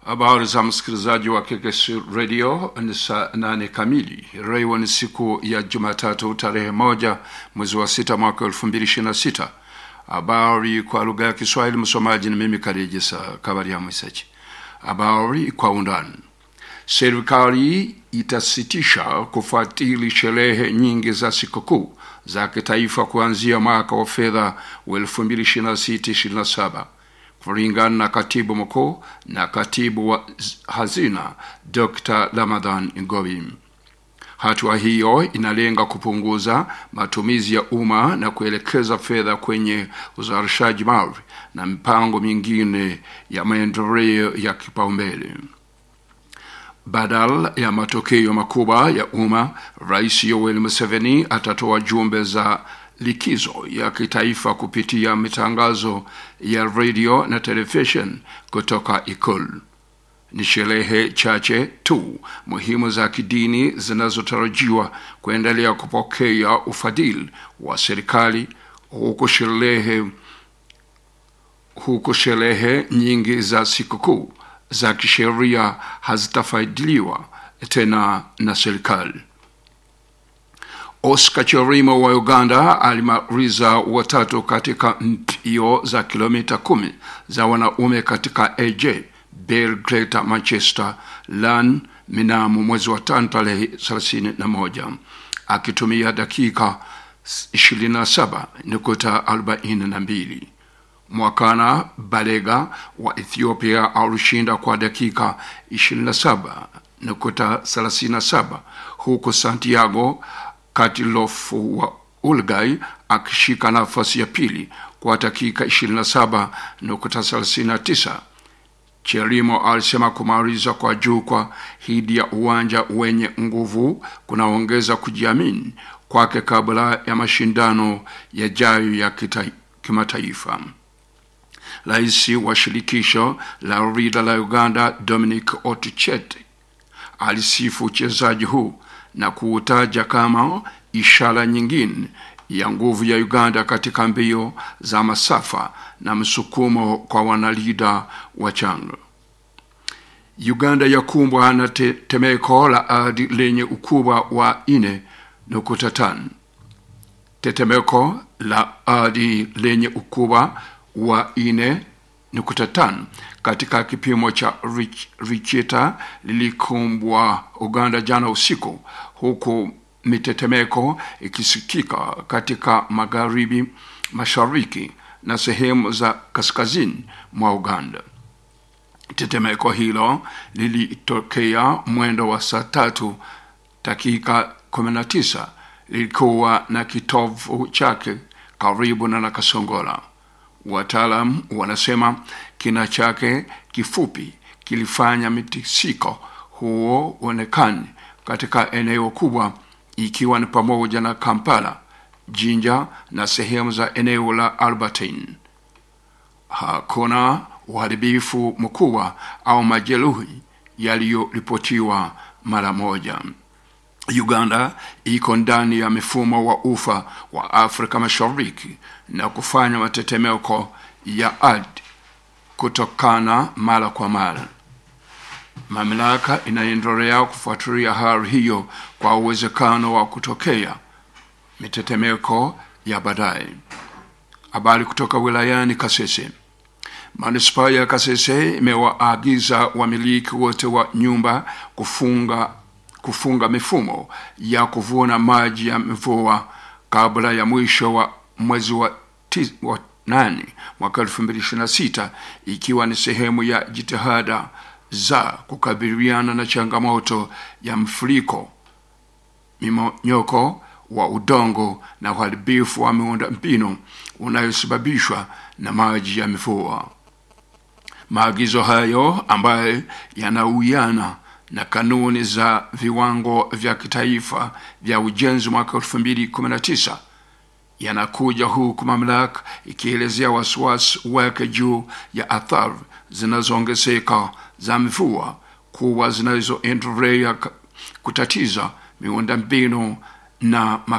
Habari za msikilizaji wa KKS Radio ni saa nane kamili. Leo ni siku ya Jumatatu tarehe moja mwezi wa sita mwaka elfu mbili ishirini na sita. Habari kwa lugha ya Kiswahili, msomaji ni mimi Karejesa Kabaria Mwisaji. Habari kwa undani. Serikali itasitisha kufuatili sherehe nyingi za sikukuu za kitaifa kuanzia mwaka wa fedha wa 2026/27 kulingana na katibu mkuu na katibu wa hazina Dr. Ramadhan Ngowi. Hatua hiyo inalenga kupunguza matumizi ya umma na kuelekeza fedha kwenye uzalishaji mali na mipango mingine ya maendeleo ya kipaumbele. Badala ya matokeo makubwa ya umma, Rais Yoweri Museveni atatoa jumbe za likizo ya kitaifa kupitia mitangazo ya radio na television kutoka Ikulu. Ni sherehe chache tu muhimu za kidini zinazotarajiwa kuendelea kupokea ufadhili wa serikali huku sherehe huku sherehe nyingi za sikukuu za kisheria hazitafaidiliwa tena na serikali. Oscar Chirimo wa Uganda alimaliza watatu katika mbio za kilomita kumi za wanaume katika AJ Belgrade Manchester LAN mnamo mwezi wa tano tarehe 31 akitumia dakika 27.42. Mwakana Balega wa Ethiopia alishinda kwa dakika 27.37 huku Santiago Katilofu wa Ulgai akishika nafasi ya pili kwa dakika 27.39. Cherimo alisema kumaliza kwa juu kwa hidi ya uwanja wenye nguvu kunaongeza kujiamini kwake kabla ya mashindano yajayo ya kimataifa. Rais wa shirikisho la rida la Uganda Dominic Otuchete alisifu uchezaji huu na kuutaja kama ishara nyingine ya nguvu ya Uganda katika mbio za masafa na msukumo kwa wanalida wachanga. Uganda yakumbwa na tetemeko la ardhi lenye ukubwa wa ine nukta tano. Tetemeko la ardhi lenye ukubwa wa ine nukta tano katika kipimo cha Richter lilikumbwa Uganda jana usiku, huku mitetemeko ikisikika katika magharibi, mashariki na sehemu za kaskazini mwa Uganda. Tetemeko hilo lilitokea mwendo wa saa tatu dakika 19 lilikuwa na kitovu chake karibu na Nakasongola. Wataalam wanasema kina chake kifupi kilifanya mitikisiko huo uonekane katika eneo kubwa ikiwa ni pamoja na Kampala, Jinja na sehemu za eneo la Albertine. Hakuna uharibifu mkubwa au majeruhi yaliyoripotiwa mara moja. Uganda iko ndani ya mifumo wa ufa wa Afrika Mashariki na kufanya matetemeko ya ardhi kutokana mara kwa mara. Mamlaka inaendelea kufuatilia hali hiyo kwa uwezekano wa kutokea mitetemeko ya baadaye. Habari kutoka wilayani Kasese. Manispaa ya Kasese imewaagiza wamiliki wote wa nyumba kufunga kufunga mifumo ya kuvuna maji ya mvua kabla ya mwisho wa mwezi wa, tiz, wa nane mwaka elfu mbili ishirini na sita ikiwa ni sehemu ya jitihada za kukabiliana na changamoto ya mfuriko, mimonyoko wa udongo na uharibifu wa miundo mbinu unayosababishwa na maji ya mvua. Maagizo hayo ambayo yanauiana na kanuni za viwango vya kitaifa vya ujenzi mwaka 2019 yanakuja huku mamlaka ikielezea wasiwasi wake juu ya athari zinazoongezeka za mvua kuwa zinazoendelea kutatiza miundombinu na